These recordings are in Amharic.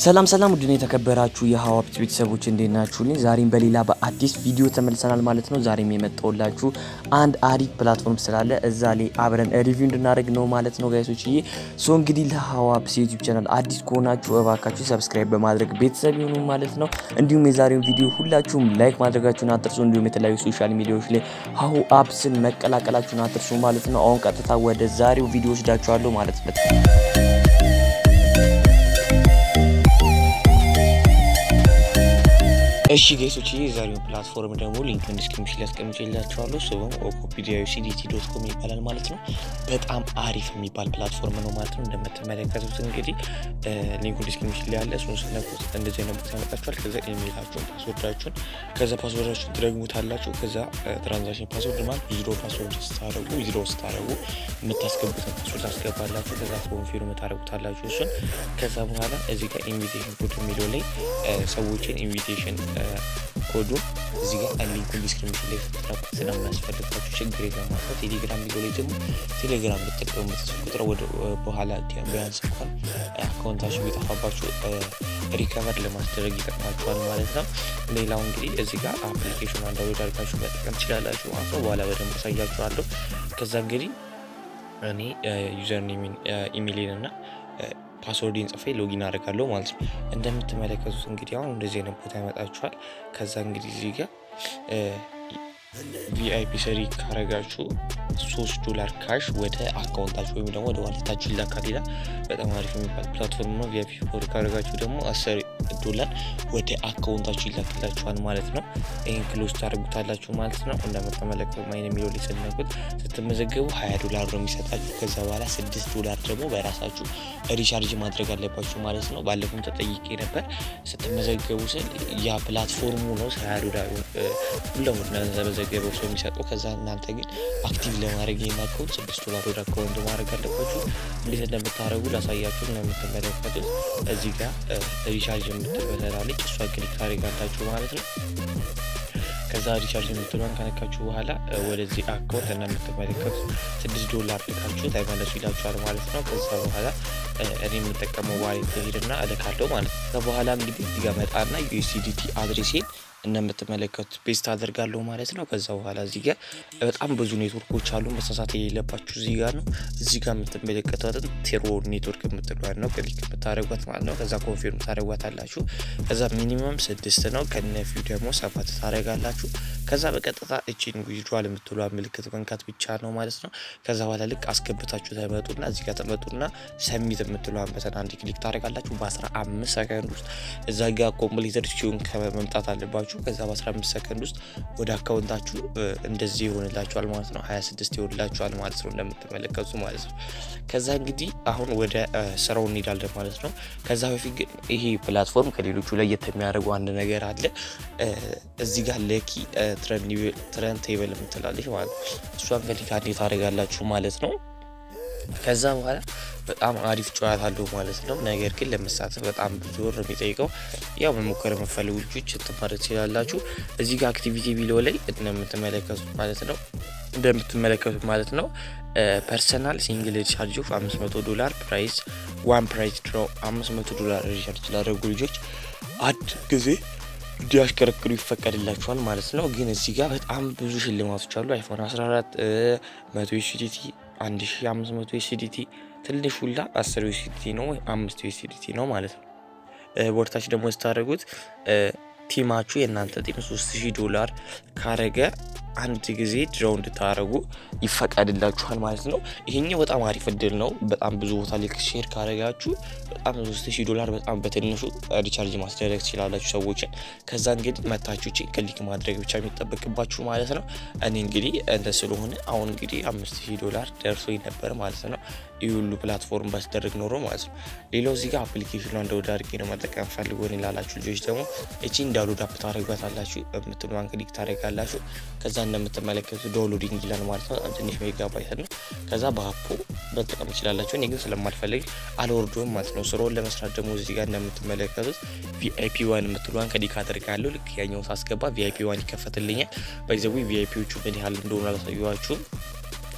ሰላም ሰላም ውድን የተከበራችሁ የሀዋፕት ቤተሰቦች እንዴት ናችሁልኝ? ዛሬም በሌላ በአዲስ ቪዲዮ ተመልሰናል ማለት ነው። ዛሬም የመጣሁላችሁ አንድ አሪፍ ፕላትፎርም ስላለ እዛ ላይ አብረን ሪቪው እንድናደርግ ነው ማለት ነው ጋይሶች። ይሄ ሶ እንግዲህ ለሀዋፕስ ዩቲዩብ ቻናል አዲስ ከሆናችሁ እባካችሁ ሰብስክራይብ በማድረግ ቤተሰብ ይሁኑ ማለት ነው። እንዲሁም የዛሬውን ቪዲዮ ሁላችሁም ላይክ ማድረጋችሁን አትርሱ። እንዲሁም የተለያዩ ሶሻል ሚዲያዎች ላይ ሀሁ አፕስን መቀላቀላችሁን አትርሱ ማለት ነው። አሁን ቀጥታ ወደ ዛሬው ቪዲዮ ወስዳችኋለሁ ማለት ነው። እሺ ጌሶች የዛሬው ፕላትፎርም ደግሞ ሊንክን ዲስክሪፕሽን ላይ አስቀምጬላችኋለሁ። ስሙም ኦኮፒዲያ ሲዲቲ ዶት ኮም ይባላል ማለት ነው። በጣም አሪፍ የሚባል ፕላትፎርም ነው ማለት ነው። እንደምትመለከቱት እንግዲህ ሊንኩን ዲስክሪፕሽን ላይ ያለ እሱን ስነኩት እንደዚህ አይነት ቦታ ያመጣችኋል። ከዛ ኢሜይላችሁን፣ ፓስወርዳችሁን ከዛ ፓስወርዳችሁን ትደግሙታላችሁ። ከዛ ትራንዛክሽን ፓስወርድ ማለት ዊዝድሮ ፓስወርድ ስታደረጉ ዊዝድሮ ስታደረጉ የምታስገቡትን ፓስወርድ ታስገባላችሁ። ከዛ ኮንፊርም ታደረጉታላችሁ እሱን። ከዛ በኋላ እዚህ ጋር ኢንቪቴሽን ኮድ የሚለው ላይ ሰዎችን ኢንቪቴሽን ኮዱን እዚህ ጋር ሊንኩን ዲስክሪፕሽን ላይ ስትራቁት ስለማያስፈልጋችሁ ችግር የለም ማለት ነው። ቴሌግራም ቪዲዮ ላይ ደግሞ ቴሌግራም ብትጠቀሙበት ቁጥር ወደ በኋላ ቢያንስ እንኳን አካውንታችሁ ቢጠፋባችሁ ሪከቨር ለማስደረግ ይጠቅማችኋል ማለት ነው። ሌላው እንግዲህ እዚህ ጋር አፕሊኬሽን አንዳንድ አድርጋችሁ መጠቀም ትችላላችሁ ማለት ነው። በኋላ በደንብ አሳያችኋለሁ። ከዛ እንግዲህ እኔ ዩዘር ኔሚን ኢሜይሌን እና ፓስወርድን ጽፌ ሎጊን አደርጋለሁ ማለት ነው። እንደምትመለከቱት እንግዲህ አሁን እንደዚህ አይነት ቦታ ያመጣችኋል። ከዛ እንግዲህ እዚህ ጋር ቪአይፒ ሰሪ ካረጋችሁ ሶስት ዶላር ካሽ ወደ አካውንታችሁ ወይም ደግሞ ወደ ዋሌታችሁ ይላካል ይላል። በጣም አሪፍ የሚባል ፕላትፎርም ነው። ቪአይፒ ፎር ካረጋችሁ ደግሞ አስር ዶላር ወደ አካውንታችሁ ይላክላችኋል ማለት ነው። ይህን ክሎዝ ታደርጉታላችሁ ማለት ነው። እንደምትመለከቱ ማይን የሚለው ላይ ስነኩት ስትመዘገቡ ሀያ ዶላር ነው የሚሰጣችሁ። ከዛ በኋላ ስድስት ዶላር ደግሞ በራሳችሁ ሪቻርጅ ማድረግ አለባችሁ ማለት ነው። ባለፈውም ተጠይቄ ነበር። ስትመዘገቡ ስል ያ ፕላትፎርሙ ነው ሀያ ዶላር ሁሉም ተመዘገበው ሰው የሚሰጠው። ከዛ እናንተ ግን አክቲቭ ለማድረግ የማከውን ስድስት ዶላር ወደ አካውንት ማድረግ አለባችሁ። እንዴት እንደምታደረጉ ላሳያችሁ ነው የምትመለከቱት። እዚህ ጋር ሪቻርጅ የምትበተላለች እሷ ክሊክ ታደርጋላችሁ ማለት ነው። ከዛ ሪቻርጅ የምትሏን ከነካችሁ በኋላ ወደዚህ አካውንት እንደምትመለከቱት ስድስት ዶላር ልካችሁ ተመለሱ ይላችኋል ማለት ነው። ከዛ በኋላ እኔ የምጠቀመው ዋሌት ሄድና እልካለሁ ማለት ነው። ከበኋላ እንግዲህ እዚህ ጋር መጣና ዩኤስዲቲ አድሬሴን እንደምትመለከቱት ፔስት አደርጋለሁ ማለት ነው። ከዛ በኋላ እዚህ ጋር በጣም ብዙ ኔትወርኮች አሉ። መሳሳት የሌለባችሁ እዚህ ጋር ነው። እዚህ ጋር የምትመለከቷትን ቴሮ ኔትወርክ የምትሏት ነው ክሊክ የምታደርጓት ማለት ነው። ከዛ ኮንፊርም ታደርጓት አላችሁ። ከዛ ሚኒመም ስድስት ነው ከነፊው ደግሞ ሰባት ታደርጋላችሁ። ከዛ በቀጥታ እቺን ዊዝድሯል የምትሏ ምልክት መንካት ብቻ ነው ማለት ነው። ከዛ በኋላ ልክ አስገብታችሁ ተመጡና እዚህ ጋር ተመጡና ሰሚት የምትሏን በተን አንድ ክሊክ ታደርጋላችሁ። በአስራ አምስት ሰከንድ ውስጥ እዛ ጋር ኮምፕሊተር ሲሆን ከመምጣት አለባችሁ ከዛ በ15 ሰከንድ ውስጥ ወደ አካውንታችሁ እንደዚህ ይሆንላችኋል ማለት ነው። 26 ይሆንላችኋል ማለት ነው እንደምትመለከቱ ማለት ነው። ከዛ እንግዲህ አሁን ወደ ስራው እንሄዳለን ማለት ነው። ከዛ በፊት ግን ይሄ ፕላትፎርም ከሌሎቹ ለየት የሚያደርገው አንድ ነገር አለ። እዚህ ጋር ለኪ ትረን ቴብል የምትላለች ማለት ነው። እሷን ከሊካ እንዴት ታደርጋላችሁ ማለት ነው። ከዛ በኋላ በጣም አሪፍ ጨዋታ አለው ማለት ነው። ነገር ግን ለመሳተፍ በጣም ብዙ ብር የሚጠይቀው ያው መሞከር የምፈልጉ ልጆች ትማር ትችላላችሁ። እዚህ ጋር አክቲቪቲ ቢሎ ላይ እንደምትመለከቱት ማለት ነው እንደምትመለከቱት ማለት ነው ፐርሰናል ሲንግል ሪቻርጅ ኦፍ 500 ዶላር ፕራይስ ዋን ፕራይስ ድሮ 500 ዶላር ሪቻርጅ ላደረጉ ልጆች አንድ ጊዜ እንዲያሽከረክሩ ይፈቀድላቸዋል ማለት ነው። ግን እዚህ ጋር በጣም ብዙ ሽልማቶች አሉ። አይፎን 14 መቶ ዩሲዲቲ 1500 ዩሲዲቲ ትንሽ ሁላ 10 ዩሲዲቲ ነው ወይ 5 ዩሲዲቲ ነው ማለት ነው። ቦርታች ደግሞ ስታደርጉት ቲማችሁ የእናንተ ቲም 3000 ዶላር ካረገ አንድ ጊዜ ድረው እንድታደረጉ ይፈቀድላችኋል ማለት ነው። ይሄኛው በጣም አሪፍ እድል ነው። በጣም ብዙ ቦታ ላይ ሼር ካረጋችሁ በጣም 3000 ዶላር በጣም በትንሹ ሪቻርጅ ማስደረግ ትችላላችሁ ሰዎችን። ከዛ እንግዲህ መታችሁ ክሊክ ማድረግ ብቻ የሚጠበቅባችሁ ማለት ነው። እኔ እንግዲህ እንደ ስለሆነ አሁን እንግዲህ 5000 ዶላር ደርሶ ነበር ማለት ነው። ይህ ሁሉ ፕላትፎርም ባስደረግ ኖሮ ማለት ነው። ሌላው እዚህ ጋር አፕሊኬሽኑ እንደወደ አድርጌ ነው መጠቀም ፈልጎ ላላችሁ ልጆች ደግሞ እቺ እንዳሉድ አፕ ታደረጓታላችሁ የምትሏን ክሊክ ታደረጋላችሁ። ከዛ እንደምትመለከቱ ዶውንሎዲንግ ይላል ማለት ነው። በጣም ትንሽ ሜጋባይት ነው። ከዛ በአፑ መጠቀም ይችላላችሁ። እኔ ግን ስለማልፈልግ አልወርዶም ማለት ነው። ስራውን ለመስራት ደግሞ እዚህ ጋር እንደምትመለከቱት ቪአይፒ ዋን የምትሏን ክሊክ አደርጋለሁ። ልክ ያኛውን ሳስገባ ቪአይፒ ዋን ይከፈትልኛል። በጊዜዊ ቪአይፒዎቹ ምን ያህል እንደሆኑ አላሳየኋችሁም።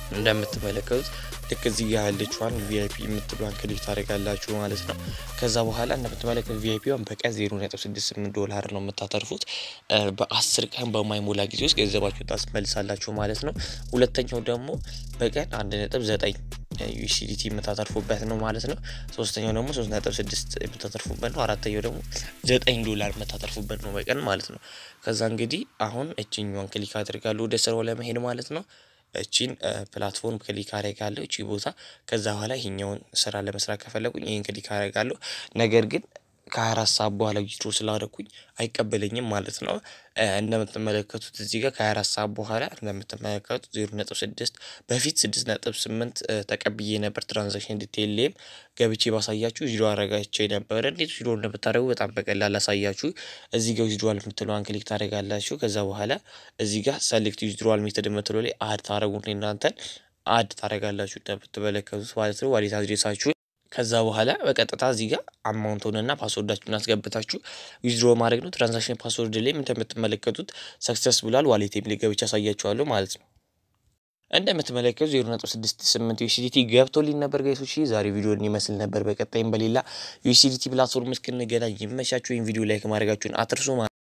እንደምትመለከቱት ልክ እዚህ ጋር ያለችዋን ቪአይፒ የምትሏን ክሊክ ታደርጋላችሁ ማለት ነው። ከዛ በኋላ እንደምትመለከቱት ቪአይፒዋን በቀን 0.68 ዶላር ነው የምታተርፉት። በአስር ቀን በማይሞላ ጊዜ ውስጥ ገንዘባችሁን ታስመልሳላችሁ ማለት ነው። ሁለተኛው ደግሞ በቀን 1.9 ዩሲዲቲ የምታተርፉበት ነው ማለት ነው። ሶስተኛው ደግሞ 3.6 የምታተርፉበት ነው። አራተኛው ደግሞ 9 ዶላር የምታተርፉበት ነው በቀን ማለት ነው። ከዛ እንግዲህ አሁን እችኛዋን ክሊክ አድርጋለሁ ወደ ስራው ለመሄድ ማለት ነው። እቺን ፕላትፎርም ክሊክ አደርጋለሁ እቺ ቦታ። ከዛ በኋላ ይሄኛውን ስራ ለመስራት ከፈለጉኝ ይህን ክሊክ አደርጋለሁ። ነገር ግን ከ24 ሰዓት በኋላ ዊዝድሮ ስላደረኩኝ አይቀበለኝም ማለት ነው። እንደምትመለከቱት እዚህ ጋር ከ24 ሰዓት በኋላ እንደምትመለከቱት 0.6 በፊት 6.8 ተቀብዬ ነበር። ትራንዛክሽን ዲቴይል ላይም ገብቼ ባሳያችሁ ዊዝድሮ አረጋቸው የነበረ እንዴት ዊዝድሮ እንደምታደርጉ በጣም በቀላል አሳያችሁ። እዚህ ጋር ዊዝድሮዋል የምትለዋን ክሊክ ታደርጋላችሁ። ከዛ በኋላ እዚህ ጋር ሰሌክት ዊዝድሮዋል ሜተድ የምትለው ላይ አድ ታደረጉት እናንተን አድ ታደርጋላችሁ እንደምትመለከቱት ማለት ነው። ዋሌት አድሬሳችሁ ከዛ በኋላ በቀጥታ እዚህ ጋር አማውንቱንና ፓስወርዳችሁን አስገብታችሁ ዊዝድሮ ማድረግ ነው። ትራንዛክሽን ፓስወርድ ላይም እንደምትመለከቱት ሰክሰስ ብሏል። ዋሌቴም ላይ ገብቼ ያሳያችኋለሁ ማለት ነው። እንደምትመለከቱ 0.68 ዩሲዲቲ ገብቶልኝ ነበር ጋይሶች። ዛሬ ቪዲዮ ይመስል ነበር። በቀጣይም በሌላ ዩሲዲቲ ፕላትፎርም እስክንገናኝ ይመቻችሁ። ይህን ቪዲዮ ላይክ ማድረጋችሁን አትርሱ።